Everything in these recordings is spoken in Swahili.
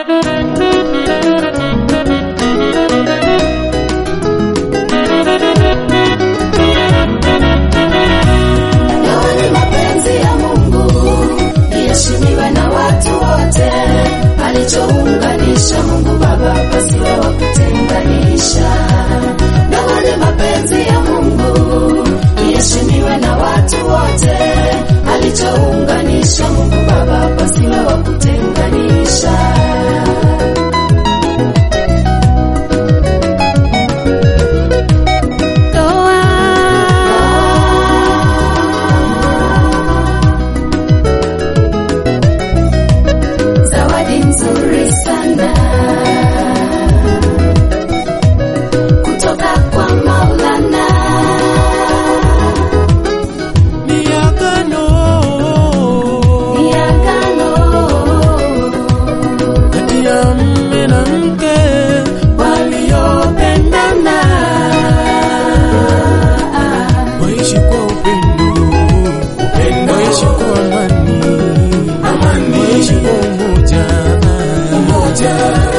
Ndoa ni mapenzi ya Mungu, iheshimiwe na watu wote. Alichounganisha Mungu Baba pasiwe wa kutenganisha. Ndoa ni mapenzi ya Mungu, iheshimiwe na watu wote. Alichounganisha Mungu Baba pasiwe wa kutenganisha. Zawadi nzuri sana kutoka kwa Maulana. Ni agano Ni agano kati ya mume na mke waliopendana, waishi kwa upendo, upendo waishi kwa amani, amani waishi kwa umoja, umoja.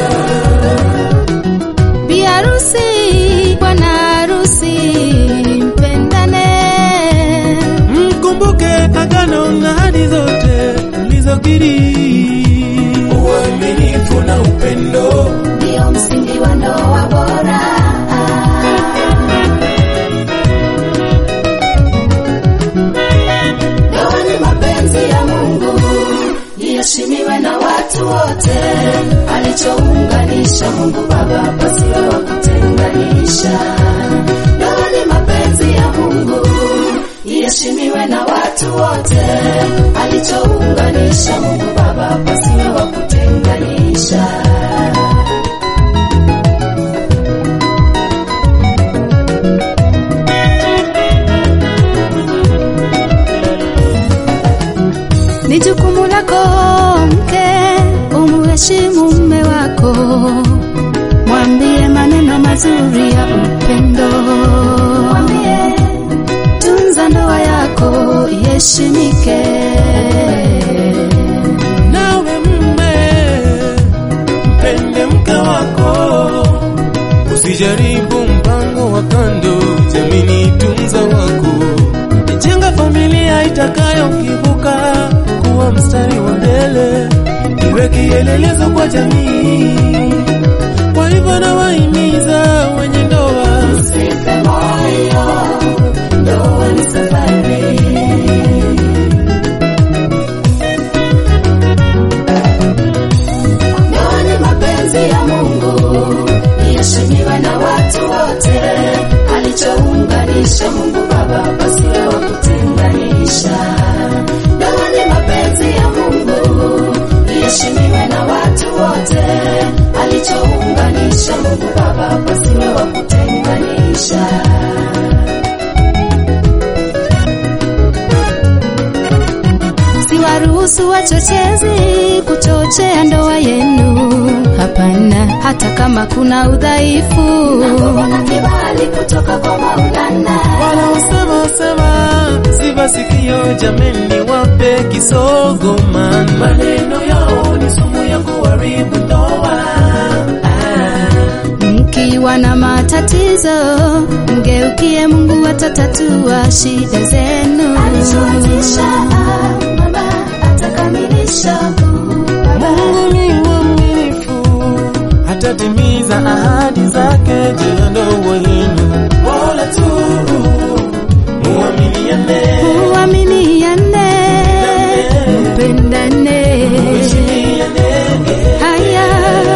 Bi harusi, bwana harusi, mpendane. Mkumbuke agano na ahadi zote ulizokiri, uaminifu na upendo ndio msingi wa ndoa bora. Ndoa ni mapenzi ya Mungu, iheshimiwe na watu wote. Alichounganisha Mungu Baba pasiwe wa kutenganisha. Ndoa ni mapenzi ya Mungu, iheshimiwe na watu wote. Alichounganisha Mungu Baba pasiwe wa kutenganisha. Ni jukumu lako mke, umuheshimu mume wako, mwambie maneno mazuri ya upendo, mwambie tunza ndoa yako iheshimike. nawe mme mpende mke wako, usijaribu mpango wa kando. Jamini, tunza wako, jenga familia itakayokivuka kuwa mstari wa mbele, iwe kielelezo kwa jamii. Kwa hivyo nawahimiza wenye ndoa Usife moyo, ndoa ni safari. Ndoa ni mapenzi ya Mungu, iheshimiwe na watu wote. Alichounganisha Mungu Baba pasiwe wa kutenganisha. Ndoa ni mapenzi ya Mungu, iheshimiwe na watu wote. Alichounganisha Mungu Baba pasiwe wa kutenganisha. Siwaruhusu wachochezi kuchochea ndoa yenu, hapana, hata kama kuna udhaifu. Naomba kibali kutoka kwa Maulana. wanaosema sema siva sikio, jameni, wape kisogo, man maneno yao ni sumu ya kuharibu ndoa. Mkiwa na matatizo, mgeukie Mungu, atatatua shida zenu. Alichoanzisha Baba atakamilisha. Baba Mungu ni mwaminifu, atatimiza ahadi zake juu ya ndoa yenu. Bora tu muaminiane, Muaminiane, mpendane. muheshimiane. Haya,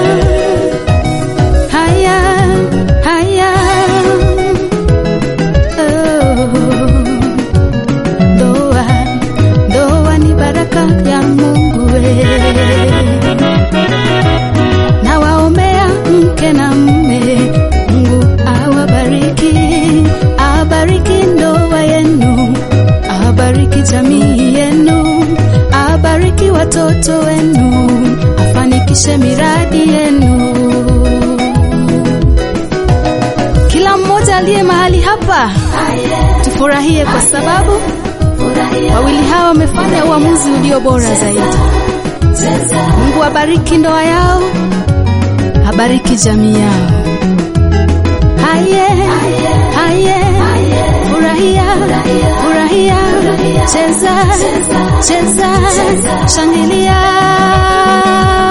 haya, haya. Oh. Ndoa, ndoa ni baraka ya Mungu we. Nawaombea mke na mme, Mungu awabariki, abariki ndoa yenu, abariki jamii yenu, abariki watoto wenu, afanikishe miradi yenu. Kila mmoja aliye mahali hapa tufurahie, kwa sababu wawili hawa wamefanya uamuzi ulio bora zaidi. Mungu abariki ndoa yao, abariki jamii yao. Haye, haye, furahia, furahia, cheza, cheza, shangilia.